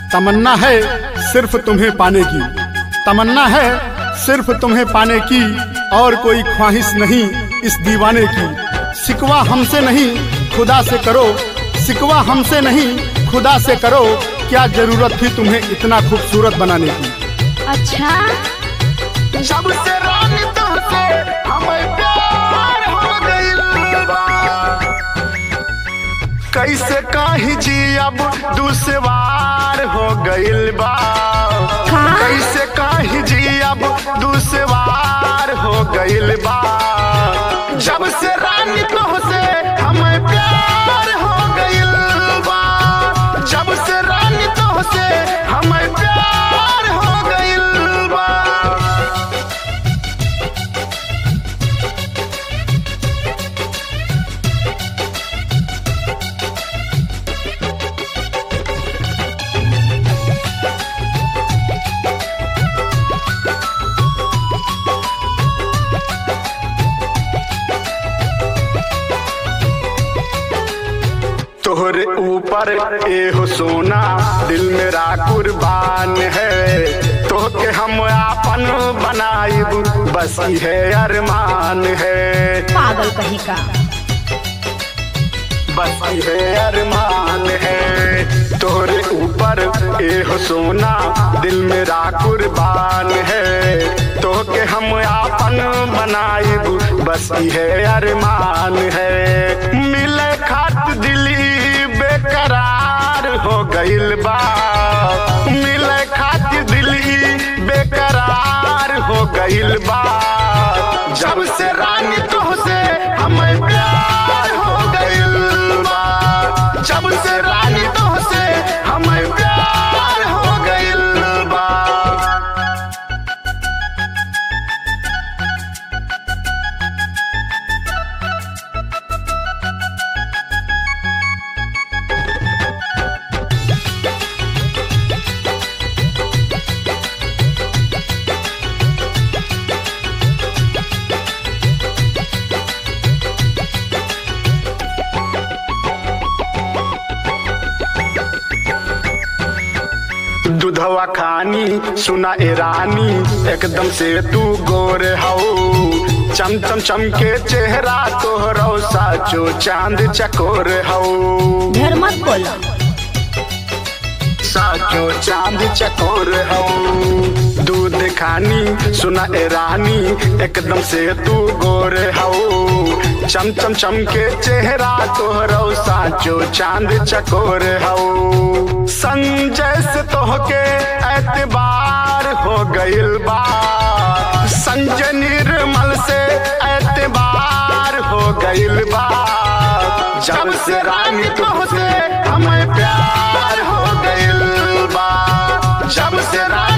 तमन्ना है सिर्फ तुम्हें पाने की तमन्ना है सिर्फ तुम्हें पाने की और कोई ख्वाहिश नहीं इस दीवाने की सिकवा हमसे नहीं खुदा से करो सिकवा हमसे नहीं खुदा से करो क्या जरूरत थी तुम्हें इतना खूबसूरत बनाने की अच्छा जब से रानी तुमसे हमें प्यार हो गइल बा कैसे काहे जी अब दुसवार हो गइल बा का? कैसे काहे जी अब दुसवार हो गइल बा जब से रानी तुमसे हमें प्यार हो गइल बा जब से रानी तुमसे हमें प्यार हो गइल बा तोहरे ऊपर एहो सोना दिल मेरा कुर्बान है तोहके हम आपन बनाइब बस है अरमान है पागल कहीं का बस है अरमान है तोहरे ऊपर एहो सोना दिल मेरा कुर्बान है तोहके हम आपन बनाइब बस है अरमान है मिले खात दिली बेकरार हो गइल बा मिले खात दिली बेकरार हो गइल बा जब से रानी तुहसे हमें प्यार हो गइल बा जब से रानी तुहसे हमें प्यार हो गइल बा दूधवा खानी सुना ए रानी एकदम से तू गोर हऊ चम चम चम के चेहरा तोहरो साचो चांद चकोर हऊ ढेर मत बोलो साचो चांद चकोर हऊ दूध खानी सुना ए रानी एकदम से तू गोर हऊ चम चम चम के चेहरा तोहरो साचो चांद चकोर हऊ संजय से तोहके एतबार हो गइल बा संजय निर्मल से एतबार हो गइल बा जब से रानी तुमसे हमें प्यार हो गइल बा जब से रानी